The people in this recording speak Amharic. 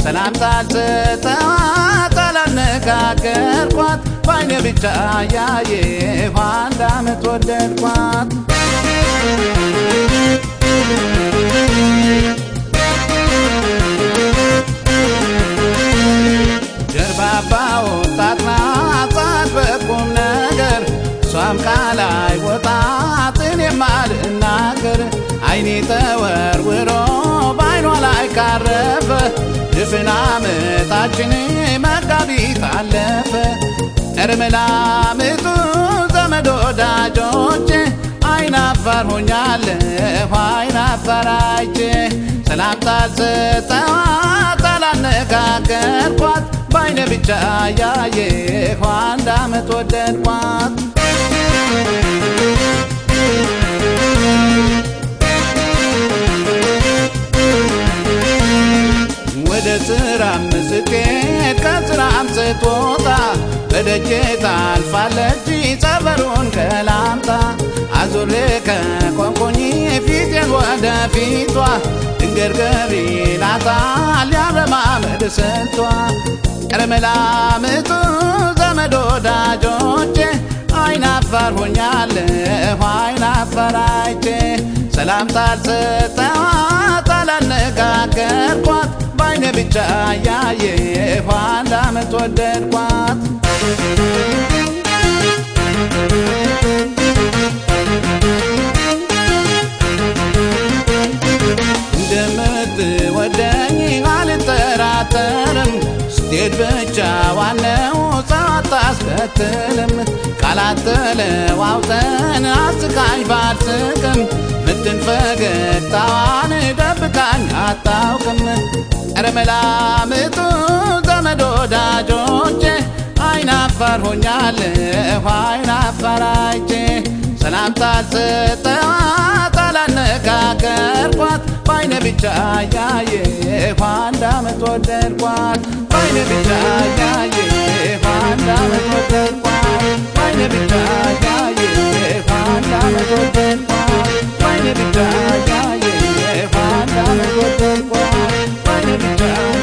ሰላምታ አልሰጠኋት አላነጋገርኳት በአይኔ ብቻ ያየሁ አንድ ዓመት ወደድኳት ጀርባባ ወጣት ናት በቁም ነገር እሷም ቃል አይወጣት እኔም አልናገር አይኔ ተወርውሮ በአይኗ ላይ ካረፈ ድፍን ዓመታችን መጋቢት አለፈ እርምላምጡ ዘመድ ወዳጆቼ አይናፋር ሆኛለሁ አይናፋር አይቼ ሰላምታ አልሰጠኋት አላነጋገርኳት በአይነ ብቻ ያየሁ አንድ ዓመት ወደድኳት ወደ ስራም ስትሄድ ከስራም ስትወጣ በደጄ ታልፋለች ጸበሩን ከላምጣ አዙሬ ከቆንቆኝ ፊቴን ወደ ፊቷ ድንገት ገቢ ናታል ያረማመድ ስንቷ ቀረመላምጡ ዘመድ ወዳጆቼ አይናፋር ሆኛለሁ አይናፋር አይቼ ሰላምታ አልሰጠኋት አላነጋገርኳት በአይነ ብቻ ያየሁ አንድ ዓመት ወደድኳት እንደምትወደኝ አልጠራጠርም ስትሄድ ብቻ ዋነው ሰው አታስከትልም ቃላት ተለዋውጠን አስቃኝ ባልስቅም ምትን ፈገግታዋን ደብቃኝ አታውቅም ኧረ መላምጡ ዘመድ ወዳጆቼ አይናፋር ሆኛለሁ አይናፋር አይቼ ሰላምታ አልሰጠኋት አላነጋገርኳት በአይነ ብቻ ያየሁ አንድ ዓመት ወደድኳት በአይነ ብቻ ያየሁ አንድ ዓመት ወደድኳት በአይነ ብቻ ያየሁ አንድ ዓመት ወደድኳት በአይነ ብቻ ያየሁ አንድ ዓመት ወደድኳት በአይነ ብቻ